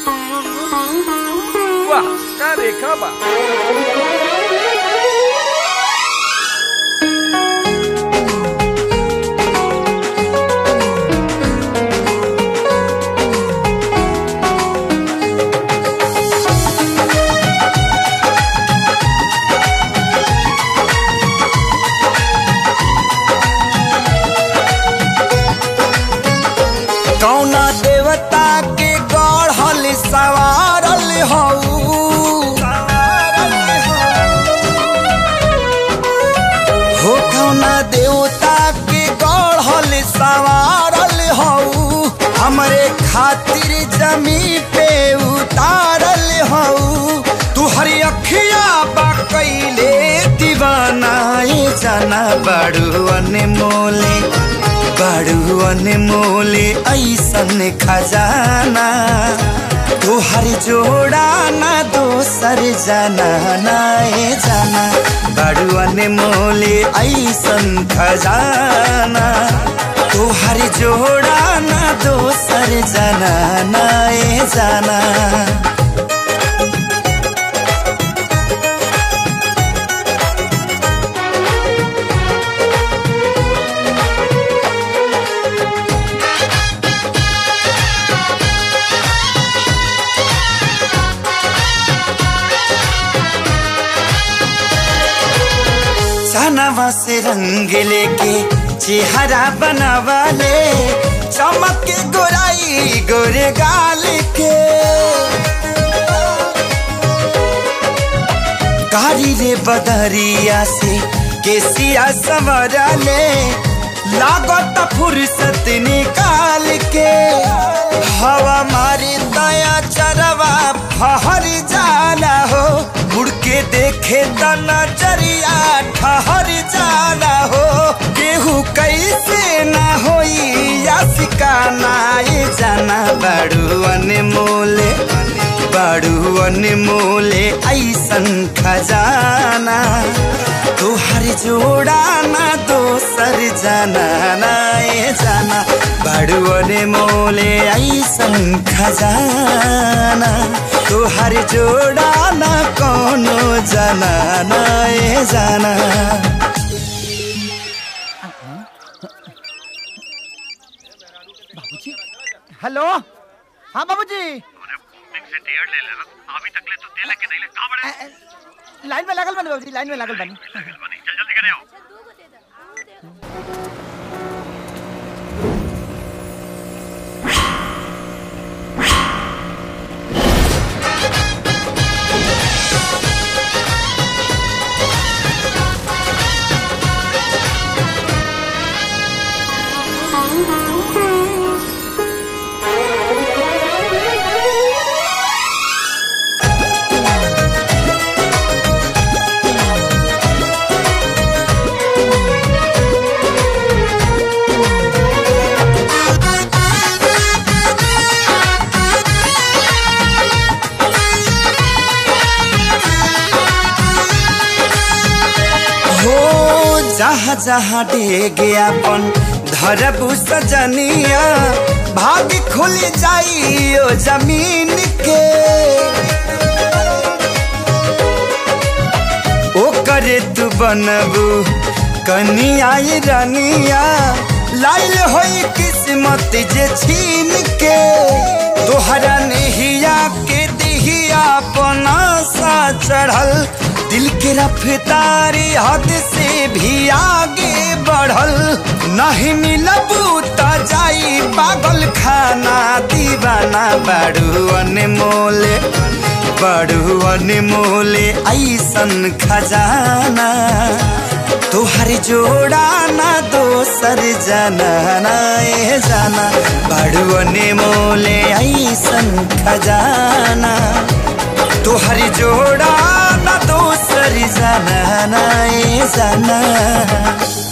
वाह का रेखा बा कौना देवता के गढ़ल सवारल हऊ हो कौना देवता के गढ़ल सवारल हऊ हमरे खातिर जमी पे उतारल हऊ तू हरी अखिया बा कैले दीवानाए जाना बड़ू अनमोले बड़ू अनमोले ऐसन खजाना तोहर जोड़ा ना दोसर जाना नाए जाना बड़ू अनमोले ऐसन खजाना तोहर जोड़ा ना दोसर जाना नाए जाना चनवा से रंग लेके चेहरा बनावा ले चमक के गोराई गोरे गाल के कारी रे बदरिया से केसिया सवरा ले लागत फुर्सत निकाल के हवा मारी दया चरवा फहर जाला हो मुड़ के देखे त नजरिया ठहर जाला हो केहू कैसे ना होई या सिकाना ये जाना बड़ू अनमोले बड़ू अनमोले ऐसन खजाना तोहर जोड़ा ना दोसर जाना ना ये जाना बड़ू अनमोले ऐसन खजाना तोहर जोड़ा ना कोनो जाना ना ये जाना हेलो हाँ बाबूजी अभी तक ले तो तेल के नहीं ले कहां बड़े लाइन में लागल बनी बाबूजी लाइन में लागल बनी चल जल्दी करे आओ हो जहाँ जहाँ डेगे अपन धरबू सजनिया भाग खुल जाई ओ जमीन के ओ करे तू बनबू कनिया ये रनिया लाइल होई किस्मत जे छीन के तोहरा नेहिया के दिहिया अपना सा चढ़ल दिल के रफ्तारी हद से भी आगे बढ़ल नहीं मिलबू त जाई पागल खाना दीवाना बड़ू अनमोले बड़ू अनमोले ऐसन खजाना तोहर जोड़ा ना दोसर जाना ना ए जाना बड़ू अनमोले ऐसन खजाना तोहर जोड़ा ना दोसर जाना ना ए जाना